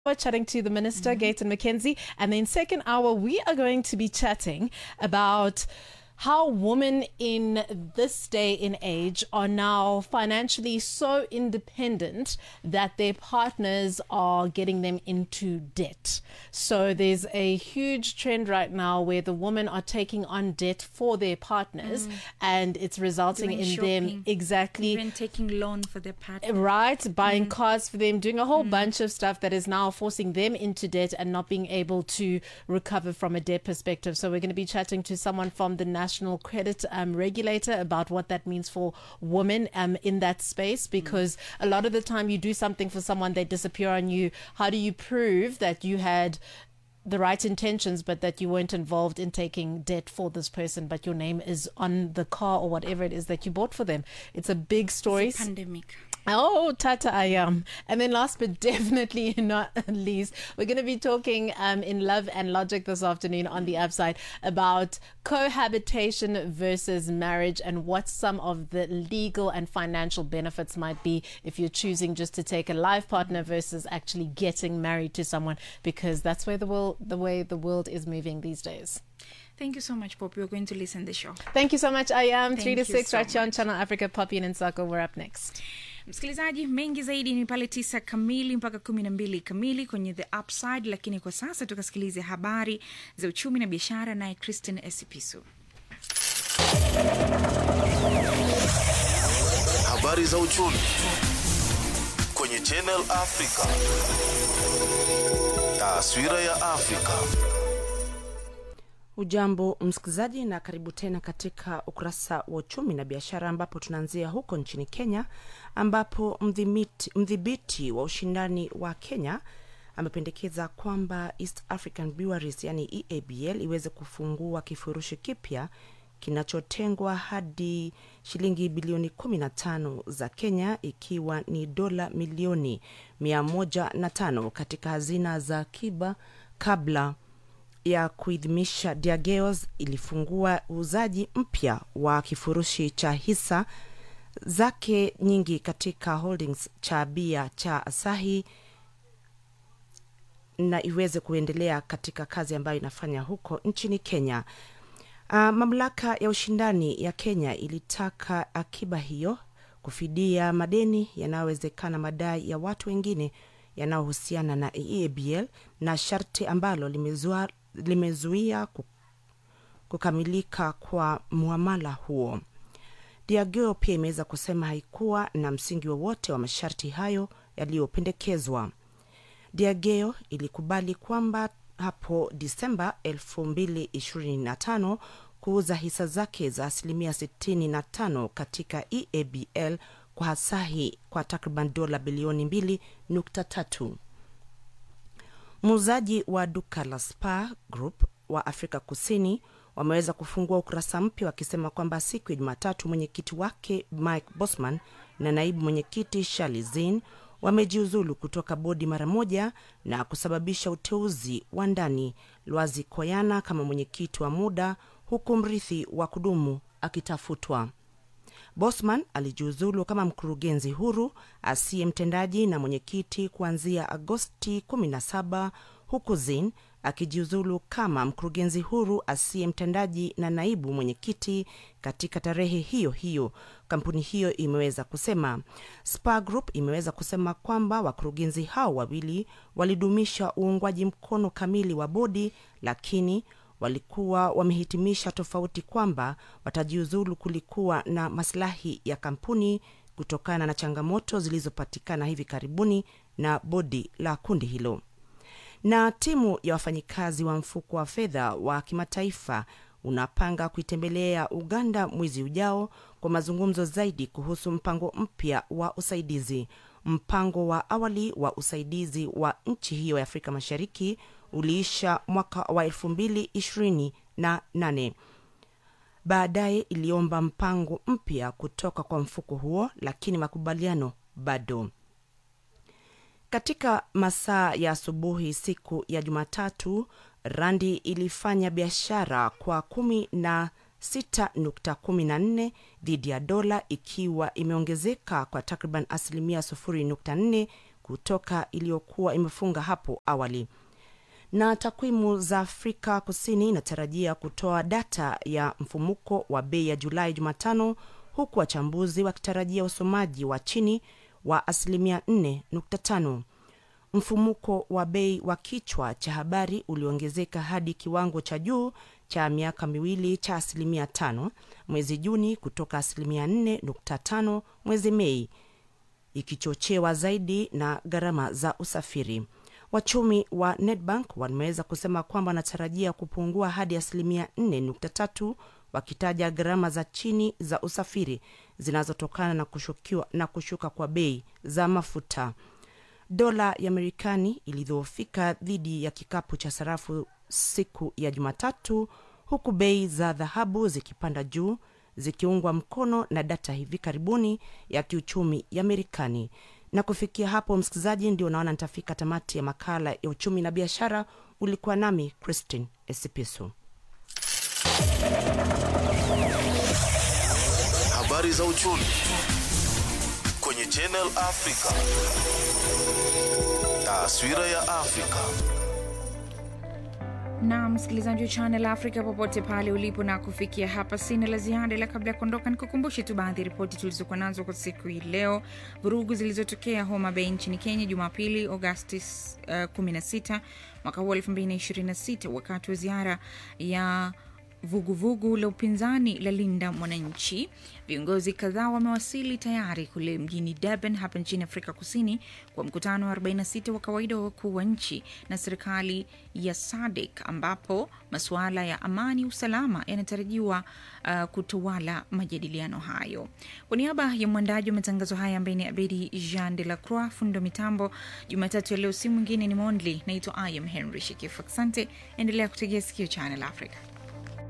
We're chatting to the Minister, Gayton McKenzie. And then, second hour, we are going to be chatting about how women in this day and age are now financially so independent that their partners are getting them into debt. So there's a huge trend right now where the women are taking on debt for their partners and it's resulting Doing in them shopping. exactly Even taking loan for their partner. right buying cars for them doing a whole bunch of stuff that is now forcing them into debt and not being able to recover from a debt perspective so we're going to be chatting to someone from the national credit um, regulator about what that means for women um, in that space because a lot of the time you do something for someone they disappear on you how do you prove that you had the right intentions, but that you weren't involved in taking debt for this person, but your name is on the car or whatever it is that you bought for them. It's a big story. It's a pandemic. Oh, Tata I am. And then last but definitely not least, we're going to be talking um, in Love and Logic this afternoon on the upside about cohabitation versus marriage and what some of the legal and financial benefits might be if you're choosing just to take a life partner versus actually getting married to someone because that's where the world the way the world is moving these days. Thank you so much, Poppy. We're going to listen the show. Thank you so much. I am Thank 3 to you 6 so right here on much. Channel Africa Poppy and Nsako. We're up next. Msikilizaji, mengi zaidi ni pale tisa kamili mpaka kumi na mbili kamili kwenye The Upside, lakini kwa sasa tukasikilize habari za uchumi na biashara, naye Christine Esipisu. Habari za uchumi kwenye Channel Africa. Taswira ya Afrika. Ujambo msikilizaji, na karibu tena katika ukurasa wa uchumi na biashara, ambapo tunaanzia huko nchini Kenya, ambapo mdhimiti- mdhibiti wa ushindani wa Kenya amependekeza kwamba East African Breweries yani EABL iweze kufungua kifurushi kipya kinachotengwa hadi shilingi bilioni 15 za Kenya, ikiwa ni dola milioni 105 katika hazina za akiba kabla ya kuidhimisha Diageos ilifungua uuzaji mpya wa kifurushi cha hisa zake nyingi katika holdings cha bia cha Asahi na iweze kuendelea katika kazi ambayo inafanya huko nchini Kenya. Uh, mamlaka ya ushindani ya Kenya ilitaka akiba hiyo kufidia madeni yanayowezekana madai ya watu wengine yanayohusiana na EABL na sharti ambalo limezua, limezuia ku- kukamilika kwa muamala huo. Diageo pia imeweza kusema haikuwa na msingi wowote wa masharti hayo yaliyopendekezwa. Diageo ilikubali kwamba hapo Disemba 2025 kuuza hisa zake za asilimia 65 katika EABL kwa Asahi kwa takriban dola bilioni 2.3. Muuzaji wa duka la Spar Group wa Afrika Kusini wameweza kufungua ukurasa mpya wakisema kwamba siku ya Jumatatu mwenyekiti wake Mike Bosman na naibu mwenyekiti Shirley Zinn wamejiuzulu kutoka bodi mara moja na kusababisha uteuzi wa ndani Lwazi Koyana kama mwenyekiti wa muda huku mrithi wa kudumu akitafutwa. Bosman alijiuzulu kama mkurugenzi huru asiye mtendaji na mwenyekiti kuanzia Agosti 17 huku Zin akijiuzulu kama mkurugenzi huru asiye mtendaji na naibu mwenyekiti katika tarehe hiyo hiyo. Kampuni hiyo imeweza kusema. Spar Group imeweza kusema kwamba wakurugenzi hao wawili walidumisha uungwaji mkono kamili wa bodi, lakini walikuwa wamehitimisha tofauti kwamba watajiuzulu kulikuwa na maslahi ya kampuni kutokana na changamoto zilizopatikana hivi karibuni na bodi la kundi hilo. Na timu ya wafanyikazi wa mfuko wa fedha wa kimataifa unapanga kuitembelea Uganda mwezi ujao kwa mazungumzo zaidi kuhusu mpango mpya wa usaidizi. Mpango wa awali wa usaidizi wa nchi hiyo ya Afrika Mashariki uliisha mwaka wa elfu mbili ishirini na nane. Baadaye iliomba mpango mpya kutoka kwa mfuko huo, lakini makubaliano bado. Katika masaa ya asubuhi siku ya Jumatatu, randi ilifanya biashara kwa kumi na 6.14 dhidi ya dola ikiwa imeongezeka kwa takriban asilimia 0.4 siku toka iliyokuwa imefunga hapo awali na takwimu za Afrika Kusini inatarajia kutoa data ya mfumuko wa bei ya Julai Jumatano, huku wachambuzi wakitarajia usomaji wa chini wa asilimia 4.5. Mfumuko wa bei wa kichwa cha habari uliongezeka hadi kiwango cha juu cha miaka miwili cha asilimia 5 mwezi Juni kutoka asilimia 4.5 mwezi Mei, ikichochewa zaidi na gharama za usafiri. Wachumi wa Nedbank wameweza kusema kwamba wanatarajia kupungua hadi asilimia 4.3 wakitaja gharama za chini za usafiri zinazotokana na, kushukiwa, na kushuka kwa bei za mafuta. Dola ya Marekani ilidhoofika dhidi ya kikapu cha sarafu siku ya Jumatatu, huku bei za dhahabu zikipanda juu zikiungwa mkono na data hivi karibuni ya kiuchumi ya Marekani. Na kufikia hapo, msikilizaji, ndio naona nitafika tamati ya makala ya uchumi na biashara. Ulikuwa nami Christine Esipisu. Habari za uchumi kwenye Channel Africa. Taswira ya Afrika. na msikilizaji wa Channel Africa popote pale ulipo, na kufikia hapa sina la ziada, ila kabla ya kuondoka nikukumbushe tu baadhi ya ripoti tulizokuwa nazo kwa siku hii leo. Vurugu zilizotokea Homa Bay nchini Kenya Jumapili Agosti uh, 16 mwaka huu 2026 wakati wa ziara ya vuguvugu vugu la upinzani la Linda Mwananchi. Viongozi kadhaa wamewasili tayari kule mjini Durban hapa nchini Afrika Kusini kwa mkutano wa 46 wa kawaida wa wakuu wa nchi na serikali ya SADC ambapo masuala ya amani, usalama yanatarajiwa uh, kutawala majadiliano hayo. Kwa niaba ya mwandaji wa matangazo haya ambaye ni Abedi Jean de la Croix, fundo mitambo Jumatatu ya leo, si mwingine ni Mondli. Naitwa I am Henry Shikifu. Asante, endelea kutegea sikio Channel Africa.